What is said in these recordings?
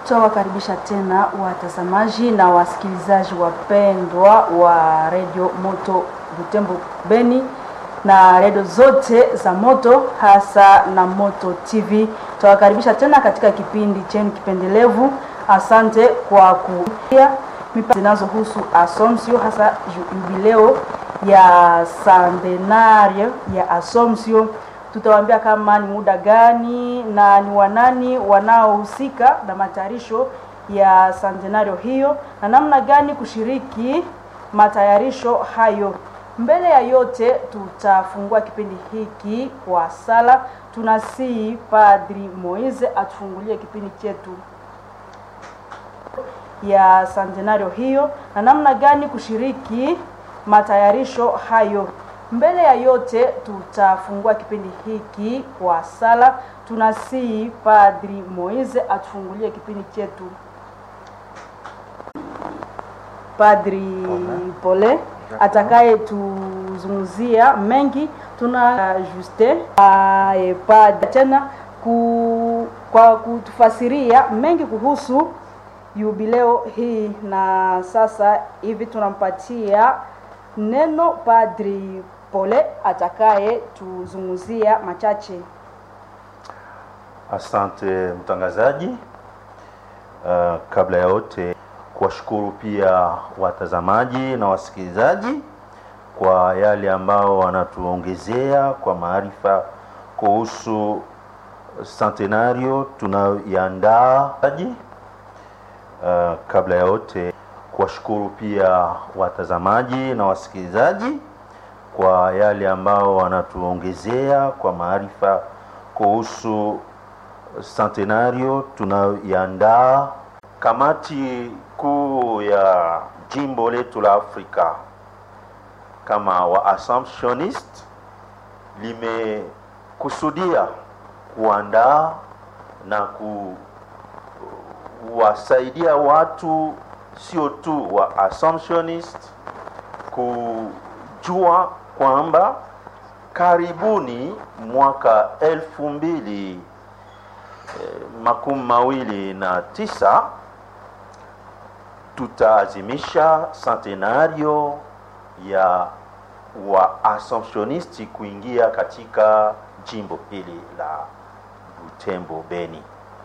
Tutawakaribisha tena watazamaji na wasikilizaji wapendwa wa redio Moto Butembo Beni na redio zote za Moto hasa na Moto TV. Tutawakaribisha tena katika kipindi chenu kipendelevu. Asante kwa kuia mipango zinazohusu Assumption hasa jubileo ya centenario ya Assumption. Tutawaambia kama ni muda gani na ni wanani wanaohusika na matayarisho ya centenario hiyo na namna gani kushiriki matayarisho hayo. Mbele ya yote, tutafungua kipindi hiki kwa sala. Tunasihi Padri Moise atufungulie kipindi chetu ya centenario hiyo na namna gani kushiriki matayarisho hayo. Mbele ya yote, tutafungua kipindi hiki kwa sala. Tunasihi Padri Moise atufungulie kipindi chetu. Padri Pole atakaye tuzungumzia mengi. Tuna Juste Padri tena ku, kwa kutufasiria mengi kuhusu jubileo hii, na sasa hivi tunampatia neno Padri Pole atakaye tuzungumzia machache. Asante mtangazaji. Uh, kabla ya yote kuwashukuru pia watazamaji na wasikilizaji kwa yale ambao wanatuongezea kwa maarifa kuhusu centenario tunayoiandaa. Uh, kabla ya yote kuwashukuru pia watazamaji na wasikilizaji kwa yale ambao wanatuongezea kwa maarifa kuhusu centenario tunayoiandaa. Kamati kuu ya jimbo letu la Afrika kama wa Assumptionist limekusudia kuandaa na kuwasaidia watu sio tu wa Assumptionist kujua kwamba karibuni mwaka elfu mbili eh, makumi mawili na tisa tutaazimisha centenario ya wa Assumptionisti kuingia katika jimbo hili la Butembo Beni.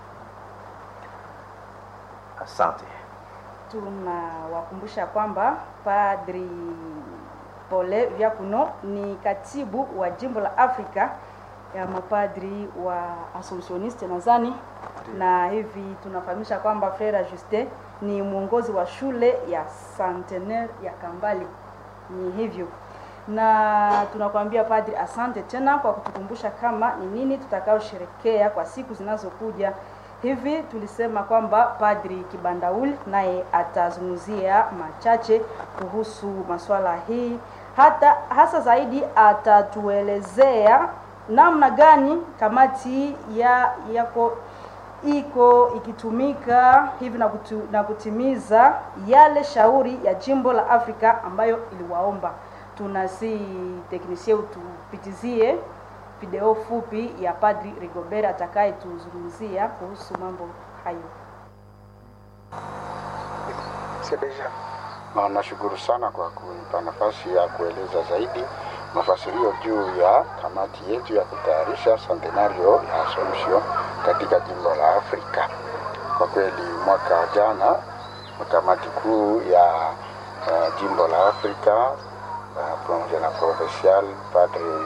Asante. Tunawakumbusha kwamba Padri Pole Vyakuno ni katibu wa jimbo la Afrika ya mapadri wa Assumptioniste nadhani, na hivi tunafahamisha kwamba Frere Juste ni mwongozi wa shule ya Centenaire ya Kambali. Ni hivyo, na tunakwambia padri, asante tena kwa kutukumbusha kama ni nini tutakaosherekea kwa siku zinazokuja. Hivi tulisema kwamba Padri Kibandauli naye atazungumzia machache kuhusu masuala hii, hata hasa zaidi atatuelezea namna gani kamati ya yako iko ikitumika hivi na, kutu, na kutimiza yale shauri ya jimbo la Afrika ambayo iliwaomba. Tunasi teknisie utupitizie video fupi ya Padri Rigobert atakaye tuzungumzia kuhusu mambo hayo. Na nashukuru sana kwa kunipa nafasi ya kueleza zaidi mafasirio juu ya kamati yetu ya kutayarisha centenario ya Assumption katika jimbo la Afrika. Kwa kweli mwaka jana kamati kuu ya uh, jimbo la Afrika uh, pamoja na provincial padre